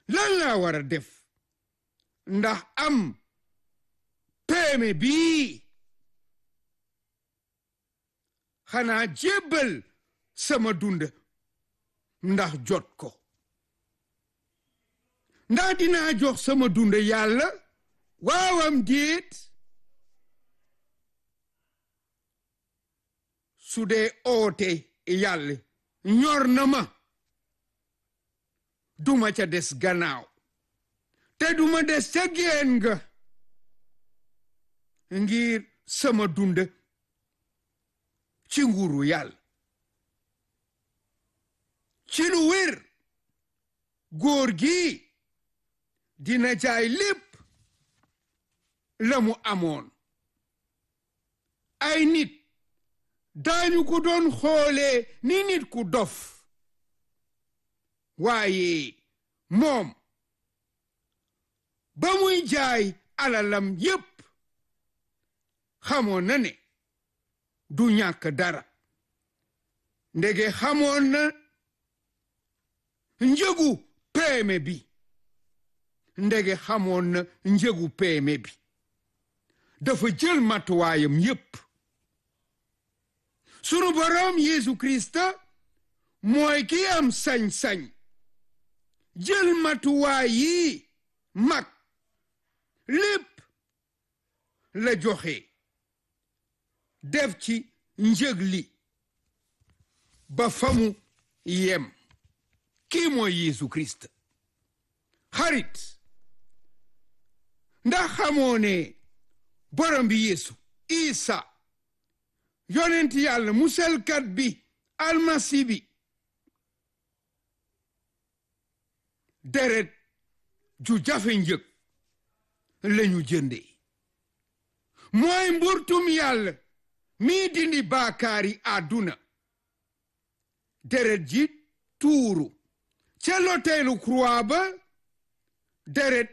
lan laa war a def ndax am péeme bii xanaa jébbal sama dund ndax jot ko ndax dinaa jox sama dund yàlla waawam déet su dee oote yàlla ñor na ma duma ca des gannaaw te duma des ca geen nga ngir sama dund ci nguuru yàlla ci lu wér góor gi dina jaay lépp la mu amoon ay nit daañu ko doon xoolee ni nit ku dof waaye moom ba muy jaay alalam yépp xamoon na ne du ñàkk dara ndege xamoon na njëgu peeme bi ndege xamoon na njëgu peeme bi dafa jël matuwaayam yépp sunu boroom Yeesu Krista mooy ki am sañ-sañ jël matuwaay yi mag lépp la joxe def ci njëg li ba famu yem kii mooy Yeesu Krista xarit ndax xamoo ne borom bi Yeesu Isa yonent yàlla musalkat bi almasi bi deret ju jafe njëg lañu jënde mooy mburtum yàlla mii dindi baakaari àdduna deret ji tuuru ca loteelu croix ba deret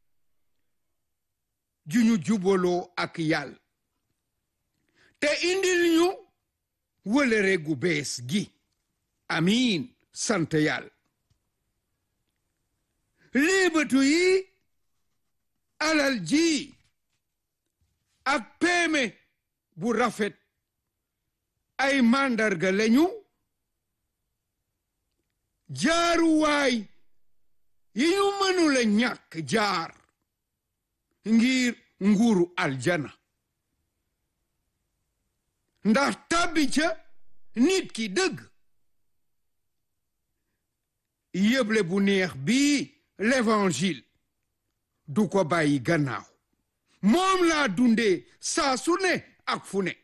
ju ñu jubaloo ak yàlla te indil ñu wëlëre gu bees gi amiin sant yàlla liibatu yi alal ji ak peeme bu rafet ay màndarga lañu jaaruwaay yi ñu mënula ñàkk jaar ngir nguuru aljana ndax tàbbi ca nit ki dëgg yëble bu neex bii l'évangile du ko bàyyi gannaaw moom laa dundee saa su ne ak fu ne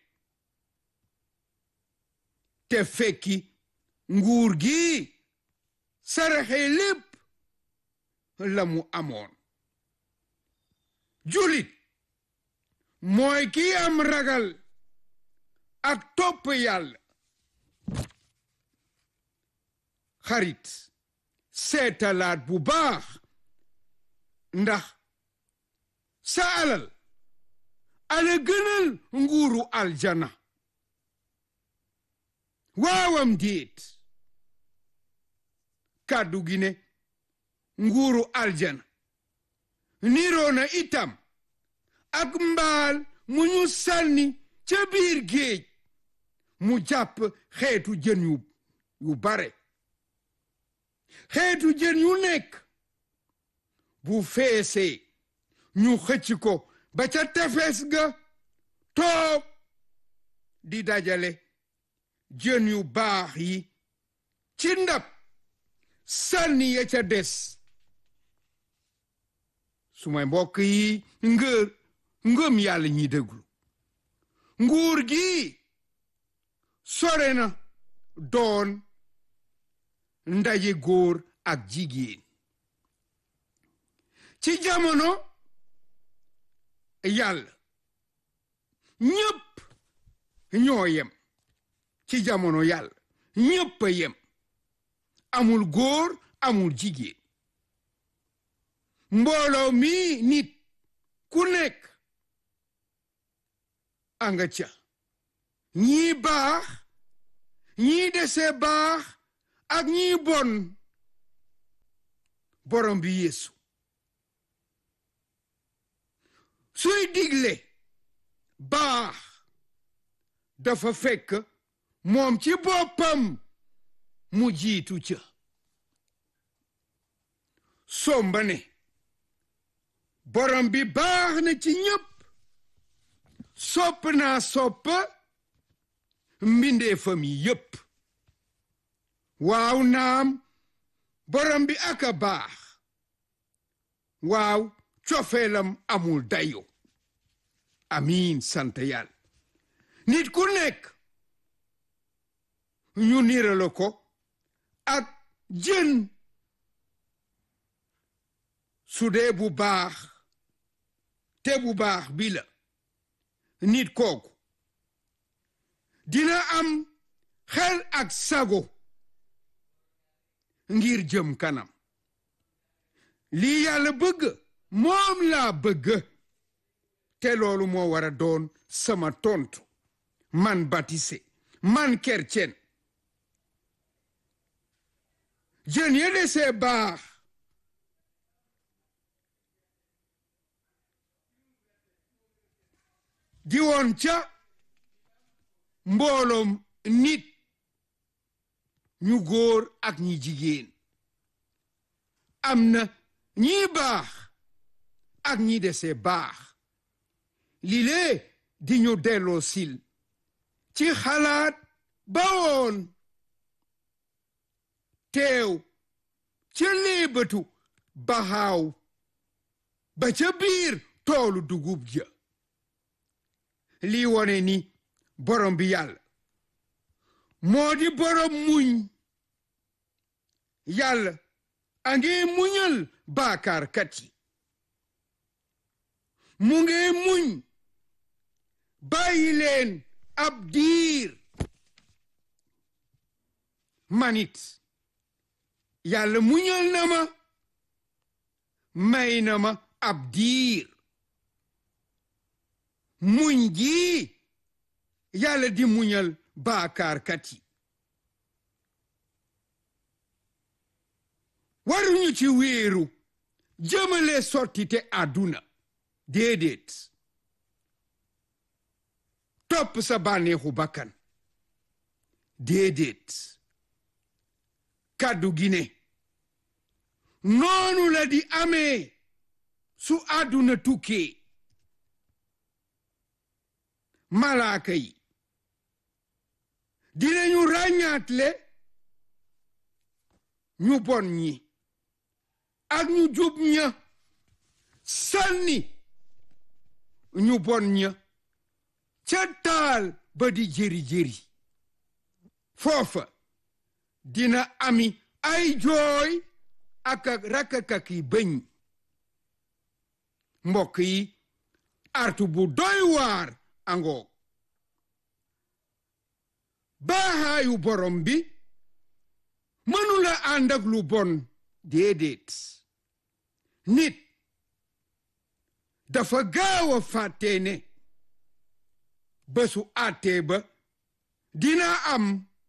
te fekki nguur gi saraxe lépp la mu amoon julit mooy ki am ragal ak topp yàlla xarit seetalaat bu baax ndax sa alal ala gënal nguuru aljana waawam déet kàddu gi ne nguuru aljana niroona itam ak mbaal mu ñu sànni ca biir géej mu jàpp xeetu jën yu yu bare xeetu jën yu nekk bu feesee ñu xëcc ko ba ca tefes ga toog di dajale jën yu baax yi ci ndab sànni ya ca des su may mbokk yi ngër ngëm yàlla ñi déglu nguur gi sore na doon ndaje góor ak jigéen ci jamono yàlla ñépp ñoo yem ci jamono yàlla ñépp a yem amul góor amul jigéen mbooloo mi nit ku nekk anga ca ñii baax ñii dese baax ak ñii bon borom bi yeesu suy digle baax dafa fekk moom ci boppam mu jiitu ca somba ne borom bi baax na ci ñépp sopp naa sopp mbindeefam yi yépp waaw naam borom bi aka baax waaw cofeelam amul dayo amiin sant yàlla nit ku nekk ñu nirala ko ak jën su dee bu baax te bu baax bi la nit kooku dina am xel ak sago ngir jëm kanam lii yàlla bëgg moom laa bëgg te loolu moo war a doon sama tontu man baptisé man kercen jën ya desee baax di woon ca mbooloom nit ñu góor ak ñi jigéen am na ñi baax ak ñi dese baax lile di ñu delloo sil ci xalaat ba woon teew ca léebatu baxaaw ba ca biir toolu dugub ja lii wone ni borom bi yàlla moo di borom muñ yàlla a ngi muñal baakaarkat yi mu ngi muñ bàyyi leen ab diir manit yàlla muñal na ma may na ma ab diir muñ gi yàlla di muñal baakaarkat yi waruñu ci wéeru jëmale sottite àdduna déedéet topp sa bànneexu bakkan déedéet kàddu gi ne noonu la di amee su àdduna tukkee malaaka yi dinañu ràññaatle ñu bon ñi ak ñu jub ña sànni ñu bon ña ca taal ba di jëri-jëri foofa dina ami ay jooy ak ak rakkakak yi bëñ mbokk yi artu bu doy waar angoog baaxaayu borom bi mënula ànd ak lu bon déedéet nit dafa gaaw a fàttee ne bésu àttee ba dina am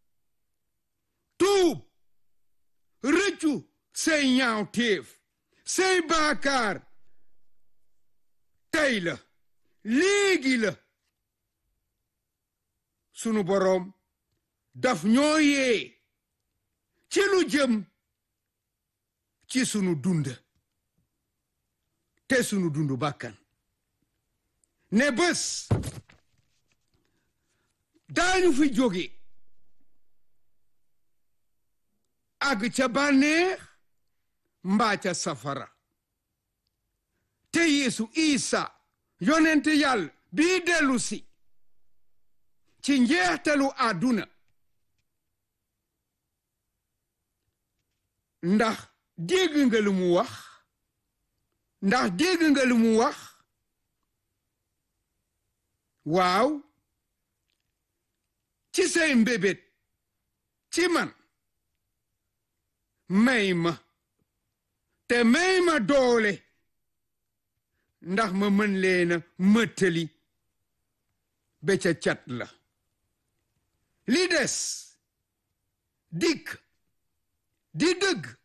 tuub rëccu say ñaaw téef say baakaar tey la léegi la sunu boroom daf ñoo yee ci lu jëm ci sunu dund te sunu dund bàkkan ne bés daañu fi jóge àgg ca bànneex mbaa ca safara te yeesu isa yonent yàlla bii dellu si ci njeextalu àdduna ndax dégg nga lu mu wax ndax dégg nga lu mu wax waaw ci say mbébét ci man may ma te may ma doole ndax ma mën leena mëttali ba ca cat la li des dikk di dëgg